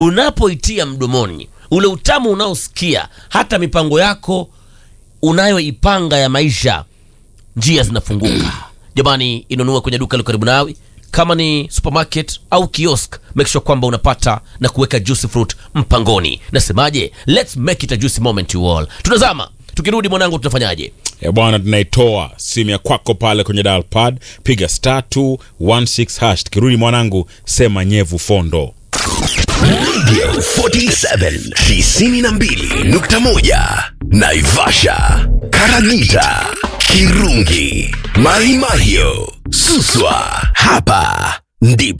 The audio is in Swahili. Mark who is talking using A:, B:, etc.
A: unapoitia mdomoni ule utamu unaosikia hata mipango yako unayoipanga ya maisha njia zinafunguka jamani inunue kwenye duka liko karibu nawe kama ni supermarket au kiosk make sure kwamba unapata na kuweka juicy fruit mpangoni nasemaje let's make it a juicy moment you all tunazama tukirudi mwanangu tunafanyaje
B: E bwana, tunaitoa simu ya kwako pale kwenye dial pad, piga star 216 hash. Tukirudi mwanangu, sema nyevu fondo.
C: Radio 47 92.1 Naivasha, Karagita, Kirungi, Mahimahio, Suswa. Hapa ndipo